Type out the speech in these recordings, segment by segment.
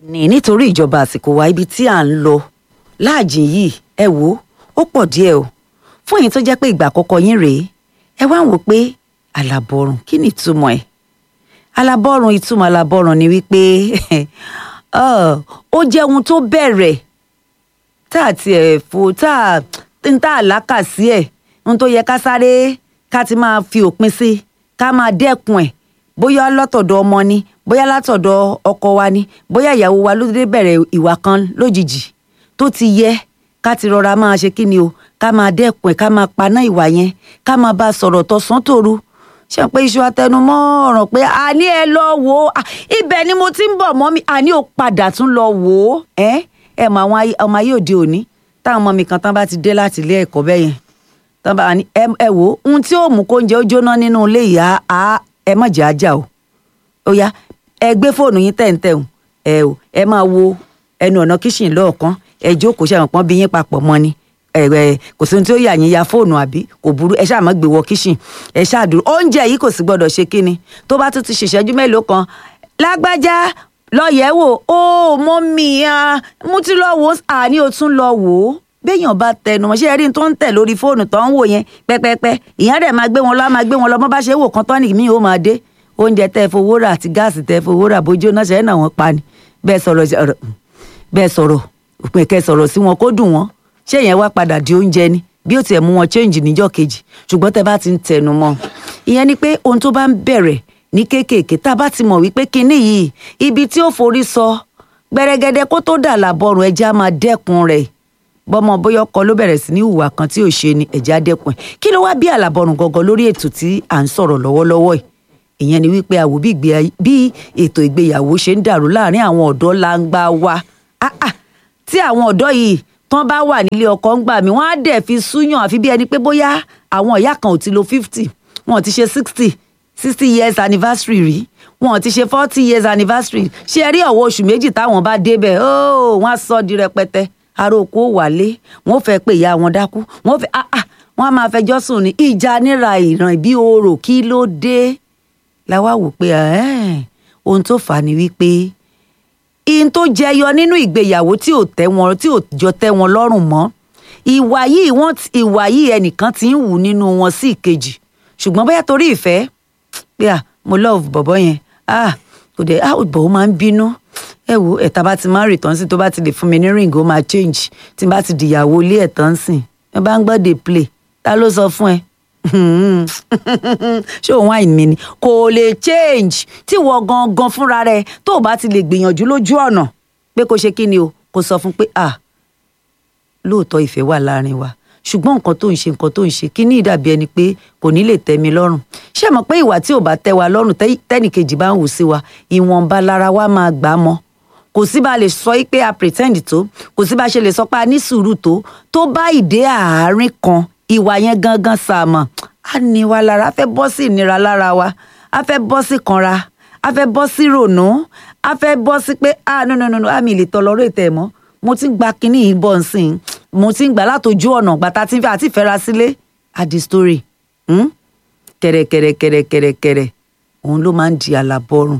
ní nítorí ìjọba àsìkò wa ibi tí à ń lọ láàjìn yìí ẹ wò ó pọ̀ díẹ̀ o fún èyí tó jẹ́ pé ìgbà àkọ́kọ́ yín rèé ẹ wá ń wò pé àlàbọ̀rùn kí ni ìtumọ̀ ẹ̀ àlàbọ̀rùn ìtumọ̀ àlàbọ̀rùn ni wípé ó jẹ́ ohun tó bẹ̀rẹ̀ tá a tiẹ̀ fò tá a ń tá a lákà sí ẹ̀ ohun tó yẹ ká sáré ká ti máa fi òpin sí ká máa dẹ́kun ẹ̀ bóyá látọ̀dọ̀ ọmọ ni bóyá látọ̀dọ̀ ọkọ wa ni bóyá ìyàwó wa ló dé bẹ̀rẹ̀ ìwà kan lójijì tó ti yẹ ká ti rọra máa ṣe kí ni o ká máa dẹ́kun ẹ̀ ká máa paná ìwà yẹn ká máa bá a sọ̀rọ̀ tọ̀sán tòru ṣe pé iṣu atẹnumọ́ ọ̀ràn pé àní ẹ lọ wò ó ibẹ̀ ni mo ti ń bọ̀ mọ́ mi àní ò padà tún lọ wò ó ẹ ẹ mọ àwọn ọmọ ayé òde òní táwọn ọmọ mi kan tán bá ti dé láti ilé ẹ̀kọ́ bẹ́ẹ̀ yẹn tán bá ní ẹ wò ó ohun tí ó mú kóúnjẹ ó jóná nínú ilé ìyá á ẹ mọ̀ jẹ́ ajá o ó yá ẹ gbé fóònù yín tẹ̀ǹtẹ̀hùn ẹ o ẹ máa wo ẹnu ọ̀nà kíṣìn lọ́ọ̀kan ẹ jókòó ṣàwọn pọ́n bí yín papọ̀ mọ́ ni ẹ kò sí ohun tí ó yà yín ya fóònù àbí kò burú ẹ ṣáà má gbé wọ kíṣìn ẹ ṣáà dúró oúnjẹ yìí kò sì gbọdọ̀ ṣe kíni tó bá tún ti ṣèṣẹ́jú mélòó kan lágbájá lọ yẹ̀ wò ó mọ́ mi ah mo ti lọ wò ó àní o tún lọ wò ó béèyàn bá tẹnu mọ́ ṣé ẹ rí tó ń tẹ̀ lórí fóònù tó ń wò yẹn pẹ́pẹ́pẹ́ ìyẹn dẹ̀ máa gbé wọn lọ máa gbé wọn lọ bọ́n bá ṣe wò kan tọ́nì mi ò máa dé oúnjẹ tẹ́ fowó rà àti gáàsì tẹ́ fowó rà bójú náà ṣe é náà wọ́n pa ni bẹ́ẹ̀ sọ̀rọ̀ bẹ́ẹ̀ sọ̀rọ̀ òpin kẹ́ sọ̀rọ̀ sí wọn kó dùn wọ́n ṣé ìyẹn wá padà di oúnjẹ ni bí ó tiẹ̀ mú wọn change níjọ́ kejì ṣùgbọ́n tẹ́ bá ti ń tẹnu mọ́ ìyẹn ni pé ohun tó bá ń bẹ̀rẹ̀ ní kéékèèké tá a bá ti mọ̀ wípé kinní yìí ibi tí ó forí sọ gbẹrẹgẹdẹ kó tó dà lábọrùn ẹja máa dẹ́kun rẹ̀ bọ́mọ bóyá ọkọ ló bẹ̀rẹ̀ sí ní ìhùwà kan tí ò ṣe ni ẹja dẹ́kun ẹ̀ kí ló wá bí àlàbọrùn gangan lórí ètò tí à ń sọ̀rọ̀ lọ́wọ́lọ́wọ́ yìí ìyẹn ni wípé àwò bí ètò ìgbéyàwó ṣe ń dàrú láàrin àwọn ọ̀dọ́ langba wa tí àwọn ọ̀dọ́ yìí tán bá wà nílé ọkọ ń gbà mí wọ́n á dẹ̀ fi súyàn àfi bí ẹni pé bóyá àwọn ìyá kan ò ti lo fifty wọn ò ti ṣe sixty sixty years anniversary rí wọn ò ti ṣe forty years anniversary ṣé ẹ rí ọ̀wọ́ oṣù méjì táwọn bá débẹ̀ óò wọ́n á sọ di rẹpẹtẹ aró oko wálé wọ́n fẹ́ pé ìyá wọn dákú wọ́n fẹ́ ah ah wọ́n á máa fẹjọ́ sùn ní ìjà níra ìràn ìbí oòrò kí ló dé la wá wò pé ohun tó fà á ni wípé ihun tó jẹyọ nínú ìgbéyàwó tí ò tẹ́ wọn tí ò jọ tẹ́ wọn lọ́rùn mọ́ ìwà yìí wọ́n ìwà yìí ẹnìkan ti ń wù nínú wọn sí ìkejì ṣùgbọ́n bóyá torí ìfẹ́ pé à mo love bọ̀bọ̀ yẹn ah kò dé ah bọ̀ ó máa ń bínú ẹ wo ẹ̀ta bá ti máa ń rìtàn sí tó bá ti lè fún mi ní ring ó máa change tí n bá ti dìyàwó ilé ẹ̀tàn sìn ẹ bá ń gbọ́ dey play ta ló sọ fún ẹ ṣé òun àìní mi ni kò lè change tí wọ́n gangan fúnra rẹ̀ tó o bá ti lè gbìyànjú lójú ọ̀nà pé kó ṣe kí ni o kó sọ fún pé ah lóòótọ́ ìfẹ́ wà láàrin wa ṣùgbọ́n nǹkan tó ń ṣe nǹkan tó ń ṣe kí ní ìdàbí ẹni pé kò ní lè tẹ́ mi lọ́rùn ṣé mọ̀ pé ìwà tí ò bá tẹ́ wa lọ́rùn tẹ́nìkejì bá ń wù sí wa ìwọ̀nba lára wa máa gbà á mọ́ kò sí bá a lè sọ pé a pretend tó kò sí bá a ṣe lè sọ pé a ní sùúrù tó tó bá ìdé àárín kan ìwà yẹn gangan sàmọ̀ a ní wa lára a fẹ́ bọ́ sí ìnira lára wa a fẹ́ bọ́ sí kanra a fẹ́ bọ́ sí rònú a fẹ́ bọ́ sí pé ah no no no àmì ìlè tọ́lọ́rọ́ ètò ẹ̀ mọ́ mo ti ń gba kinní yìí bọ̀ nsìn mo ti ń gbà látòjú ọ̀nà gbàtà tí ń fẹ́ àti ìfẹ́ra sílé àdì story kẹ̀rẹ̀kẹ̀rẹ̀kẹ̀rẹ̀kẹ̀rẹ̀ òun ló máa ń di àlàbọ̀rùn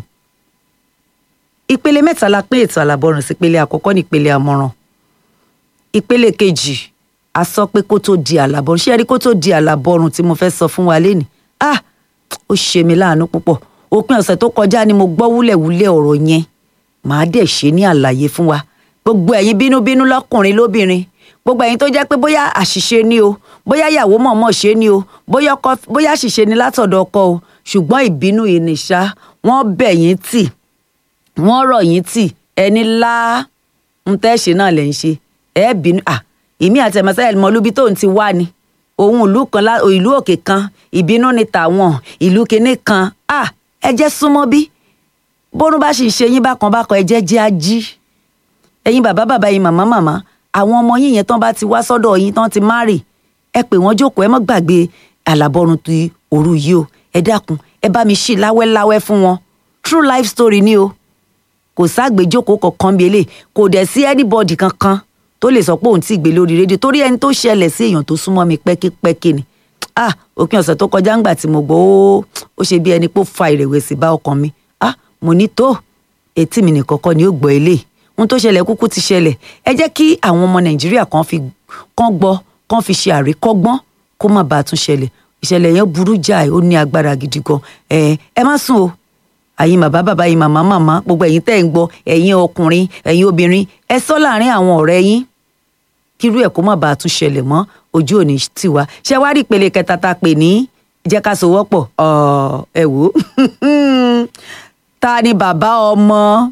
ìpele mẹ́ta la pín ètò àlàbọ̀rùn sí ìpele àkọ́kọ́ ní ìpele àmọ̀ràn ìpele kejì a sọ pé kó tó di àlàbọ̀rùn ṣé ẹ rí kó tó di àlàbọ̀rùn tí mo fẹ́ sọ fún wa lénìí ah ó ṣe mi láàánú púpọ̀ òpin ọ̀sẹ̀ tó kọjá ni mo gbọ́ wúlẹ̀wúlẹ̀ ọ̀rọ̀ yẹn màá dẹ̀ ṣe ní àlàyé fún wa gbogbo ẹ̀yin bínúbínú lọ́kùnrin lóbìnrin gbogbo ẹ̀yin tó jẹ́ pé bóyá àṣìṣe ni o bóyá ìyàwó mọ̀ọ́mọ̀ ṣe ni o bóyá ọkọ bóyá àṣìṣe ni látọ̀dọ̀ ọkọ o ṣùgbọ́n ìbínú ìnìṣá wọ́n bẹ̀ yín tì wọ́n rọ̀ yín tì ẹni lá ń tẹ́ ṣe náà lẹ̀ ń ṣe ẹ bínú à èmi àti ẹ̀mọ́sá ẹ̀mọ́lúbi tó ń ti wá ni òun ìlú kan ìlú òkè kan ìbínú ni tàwọn ìlú kinní kan à ẹ jẹ́ súnmọ́ bí bórun bá sì ṣe yín bákan bákan ẹ jẹ́ jẹ́ ají ẹ̀yin bàbá bàbá yín màmá màmá àwọn ọmọ yín yẹn tán bá ti wá sọ́dọ̀ yín tán ti márì ẹ pè wọ́n jókòó ẹ má gbàgbé àlàbọ̀run ti òru yìí o ẹ dákun ẹ bá mi ṣí láwẹ́láwẹ́ fún wọn true life story ni o kò ságbèjókòó kankan bí eléyìí kò dẹ̀ sí anybody kankan tó lè sọ pé òun ti gbé lórí rédíò torí ẹni tó ṣẹlẹ̀ sí èèyàn tó súnmọ́ mi pẹ́kípẹ́kí ni ah òpin ọ̀sẹ̀ tó kọjá ńgbà tí mo gbọ́ ó ó ṣe bí ẹni pé ó fa ìrẹ̀wẹ̀sì bá ọkàn mi ah mo ní tó etí mi nìkan kọ́ ni ó gbọ́ eléyìí ohun tó ṣẹlẹ̀ kúkú ti ṣẹlẹ̀ ẹ jẹ́ kí àwọn ọmọ nàìjíríà kan fi kán gbọ́ kán fi ṣe àríkọ́gbọ́n kó má bàa tún ṣẹlẹ̀ ìṣẹ̀lẹ̀ yẹn burú jáì ó ní agbára gidi gan ẹ ẹ má sùn o àyin bàbá bàbá yín màmá màmá gbogbo ẹ̀yin tẹ́ ń gbọ́ ẹ̀yin ọkùnrin ẹ̀yin obìnrin ẹ sọ láàrin àwọn ọ̀rẹ́ yín kírú ẹ̀ kó má bàa tún ṣẹlẹ̀ mọ́ ojú òní tiwa ṣé wàá rí ìpele kẹta tá a pè ní jẹ́ ká so wọ́pọ̀ ẹ wò ó ta ni bàbá ọmọ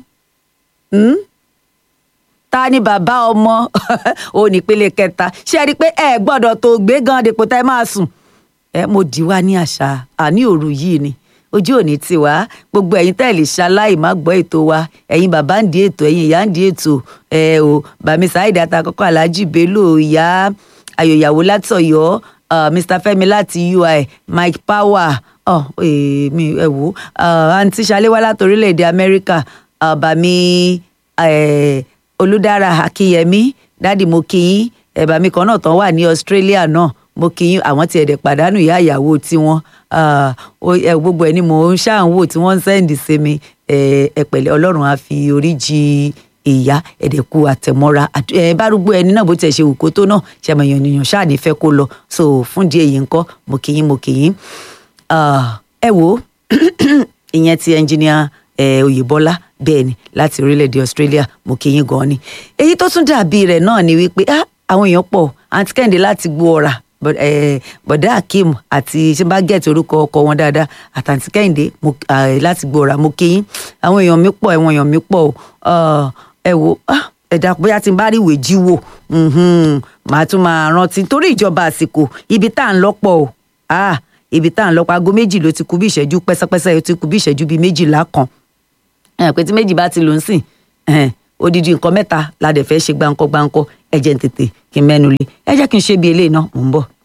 ta ni bàbá ọmọ ò ní ìpele kẹta ṣé ẹ rí i pé ẹ gbọ́dọ̀ tó gbé gan dèpò tá ẹ máa sùn ẹ mo dì wá ní àṣà àní òru yìí ni ojú òní tiwa gbogbo ẹ̀yin tẹ́ lè ṣaláì má gbọ́ ètò wa ẹ̀yin bàbá ń di ètò ẹ̀yin ìyá ń di ètò ẹ o bàmí Saheed Atakọ́kọ́ Alhaji Bello ìyá ayòyàwó látọ̀yọ́ uh, Mr Fẹ́mi láti UI Mike Power oh, eh, mi ẹ wò uh, àǹtí Ṣaléwá láti orílẹ̀-èdè Amẹ́ríkà uh, bàmí eh, Olúdára Akínyẹmí dádì mo kí yín ẹ̀ bàmí kan náà tán wà ní Australia náà mo kì í àwọn tiẹ̀ dẹ̀ pàdánù ìyá ìyàwó tiwọn gbogbo ẹ̀ ni mò ń ṣàǹwò tí wọ́n ń sẹ́ǹdì sí mi ẹ pẹ̀lẹ́ ọlọ́run á fi orí jì ìyá ẹ̀dẹ̀kú àtẹ̀mọ́ra bárúgbó ẹni náà bó tiẹ̀ ṣe wù kó tó náà ṣàmìyàn ènìyàn ṣáà ní fẹ́ kó lọ so fún díẹ̀ yìí ńkọ́ mo kì í mo kì í ẹ wò ìyẹn ti ẹnjìníà Oyèbọ́lá bẹ́ẹ̀ ni láti orílẹ̀-èdè Australia mo kì í gan ni èyí tó tún dàbí rẹ̀ náà ni wípé àwọn èèyàn pọ̀ àǹtí Kẹ́hìndé láti gbó ọ̀rà bọ̀dá akeem àti ṣé bá gẹ̀ẹ́tì orúkọ ọkọ wọn dáadáa àtàǹtí kẹ́hìndé láti gbòòrà mo kí yín àwọn èèyàn mi pọ̀ ẹ̀wọ̀n èèyàn mi pọ̀ ẹ wo ẹ̀dá bóyá tí n bá rí ìwé jí wò màá tún máa rántí torí ìjọba àsìkò ibi tá à ń lọ́pọ̀ o ibi tá à ń lọ́pọ̀ aago méjì ló ti kù bí ìṣẹ́jú pẹ́sẹ́pẹ́sẹ́ ó ti kù bí ìṣẹ́jú bíi méjìlá kan pé tí méjì bá ti lò ń sìn odidi nǹkan mẹ́ta la dẹ̀ fẹ́ ṣe gbáǹkọ́ gbáǹkọ́ ẹ jẹ́ n tètè kí n mẹ́nu lé ẹ jẹ́ kí n ṣe bí eléyìí náà mò ń bọ̀.